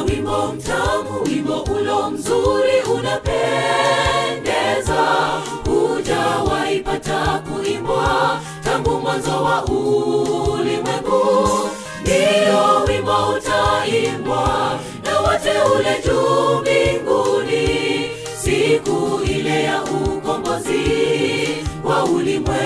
wimbo mtamu, wimbo ulo mzuri unapendeza, hujawahi pata kuimbwa tangu mwanzo wa ulimwengu. Ndiyo wimbo utaimbwa na wateule juu mbinguni, siku ile ya ukombozi wa ulimwengu.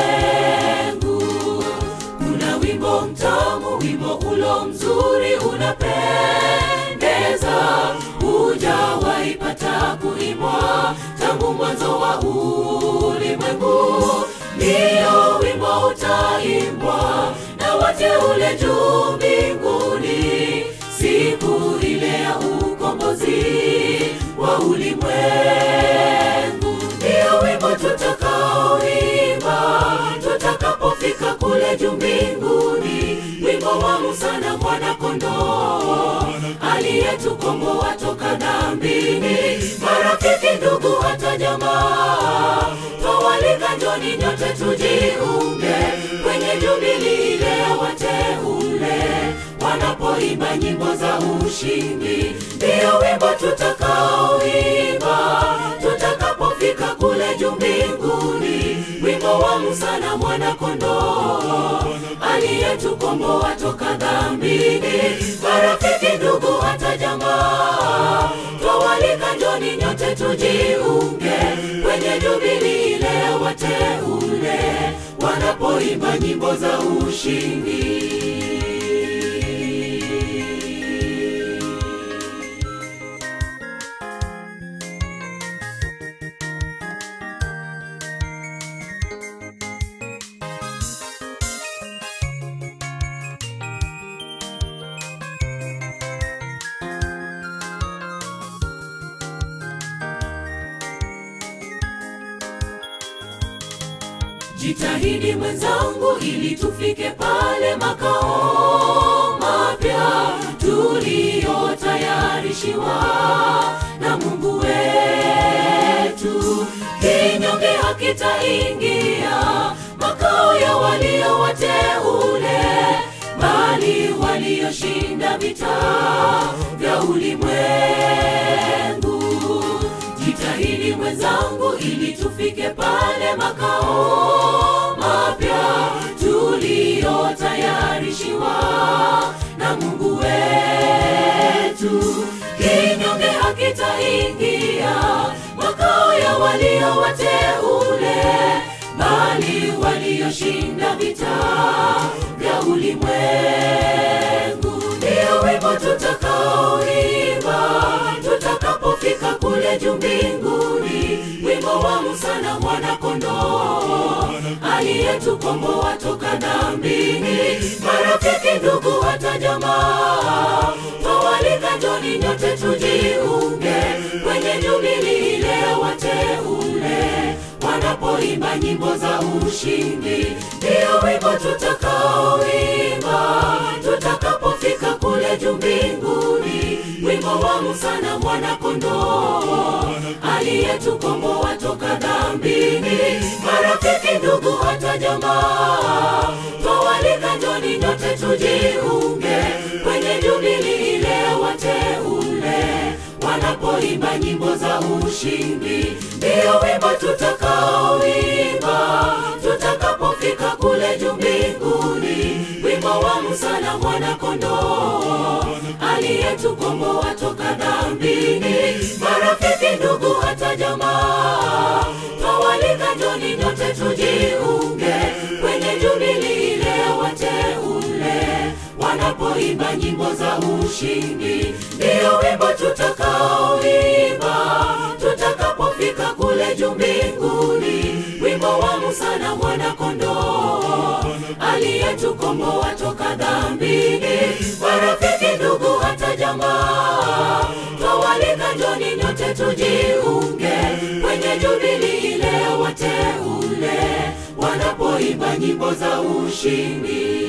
Kuna wimbo mtamu, wimbo ulo mzuri unapendeza, hujawahi pata kuimbwa tangu mwanzo wa ulimwengu. Ndiyo wimbo utaimbwa na wateule juu mbinguni, siku ile ya ukombozi wa ulimwengu. Ndiyo wimbo tutakaoimba tutakapofika kule juu mbinguni, wimbo wa Musa na mwana-kondoo aliyetukomboa toka dhambini. Marafiki, ndugu, hata jamaa, twawalika njoni nyote tujiunge kwenye jubili ile ya wateule wanapoimba nyimbo za ushindi. Ndiyo wimbo tutakaoimba tutakapofika kule juu mbinguni, wimbo wa Musa na mwana-kondoo aliyetukomboa toka dhambini. Marafiki, ndugu, hata jamaa, twawalika njoni nyote tujiunge kwenye jubili ile ya wateule wanapoimba nyimbo za ushindi. Jitahidi mwenzangu, ili tufike pale makao mapya tuliyotayarishiwa na Mungu wetu. Kinyonge hakitaingia makao ya walio wateule, bali walioshinda vita vya ulimwengu. Jitahidi mwenzangu, ili tufike pale makao mapya tuliyotayarishiwa na Mungu wetu. Kinyonge hakitaingia makao ya walio wateule, bali walioshinda vita vya ulimwengu. Ndiyo wimbo tutakaoimba tutakapofika kule juu mbinguni, wimbo wa Musa na mwana-kondoo aliyetukomboa toka dhambini. Marafiki, ndugu, hata jamaa, twawalika njoni nyote tujiunge kwenye jubili ile ya wateule wanapoimba nyimbo za ushindi. Ndiyo wimbo tutakaoimba tutakapofika kule juu mbinguni, wimbo wa Musa na mwana-kondoo aliyetukomboa toka dhambini. Marafiki, ndugu, hata jamaa, twawalika njoni nyote tujiunge kwenye jubili ile ya wateule wanapoimba nyimbo za ushindi. Ndiyo wimbo tutakaoimba tutakapofika kule juu mbinguni, wimbo wa Musa na mwana-kondoo aliyetukomboa toka dhambini. Marafiki, ndugu, hata jamaa, twawalika njoni nyote tujiunge kwenye jubili ile ya wateule wanapoimba nyimbo za ushindi. Ndiyo wimbo tutakaoimba tutakapofika kule juu mbinguni, wimbo wa Musa na mwana-kondoo aliyetukomboa toka dhambini. Marafiki, ndugu, hata jamaa, twawalika njoni nyote tujiunge kwenye jubili ile ya wateule wanapoimba nyimbo za ushindi.